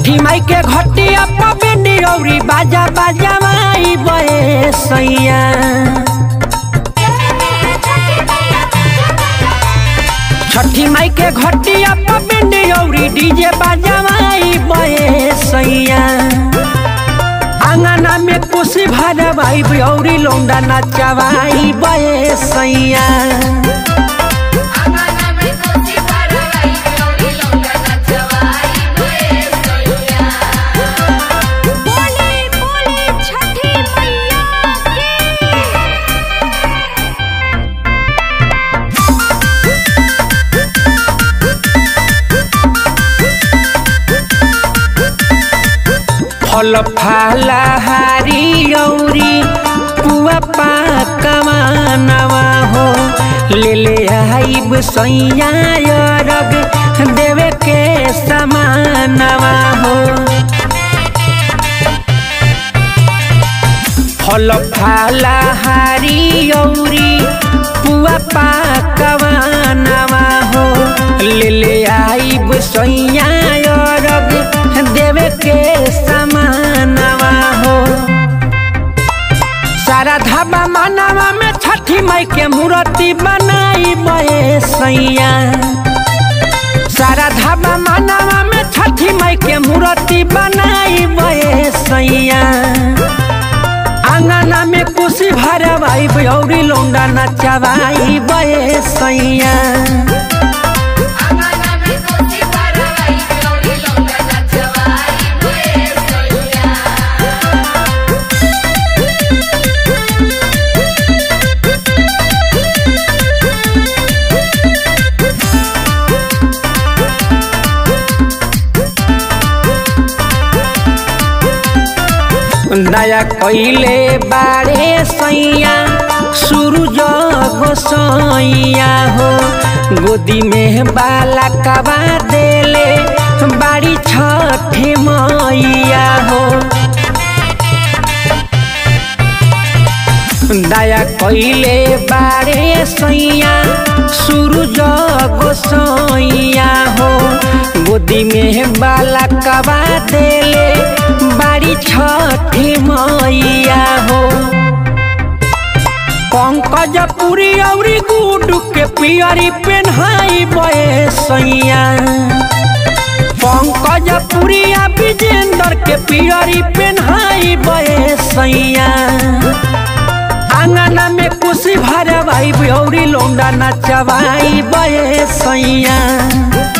छठी माई के घटिया पबिनी औरी बाजा बाजा माई बे सैया छठी माई के घटिया पबिनी औरी डीजे बाजा माई बे सैया आंगना में कुशी भरवाई औरी लौंडा नचवाई बे सैया आंगना में कोसी भरवाई गौरी लौंडा नचवाई बे सैया बोले बोले छठी मैया की फल फलहारी औरी पुआ पाकवा नवा हो ले ले आइब सैया रग देवे के समानवा हो फल फलहारी औरी पुआ पाकवा नवा हो ले ले आइब सैया रग देवे के समानवा हो सारा धाबा मानवा में छठी माई के मूर्ति बनाई बे सैया सारा धाबा मानवा में छठी माई के मूर्ति बनाई बे सैया आंगना में कुशी भरवाई औरी लौंडा नचवाई बे सैया आंगना में कोसी भरवाई गौरी लौंडा नचवाई बे सैया दया कैले बारे सैया सूरज गोसैया हो गोदी में बाला कबा देले बाड़ी छठी मैया हो दया कैले बारे सैया सूरज गोसैया हो गोदी में बाला कबा देले बाड़ी छठी मैया हो पंकज पुरी औरी गुडू के पियरी पेन्हाई बे सैया पंकज पुरिया विजेंद्र के पियरी पेन्हाई बे सैया आंगना में कुशी भरवाई औरी लौंडा नचवाई बे सैया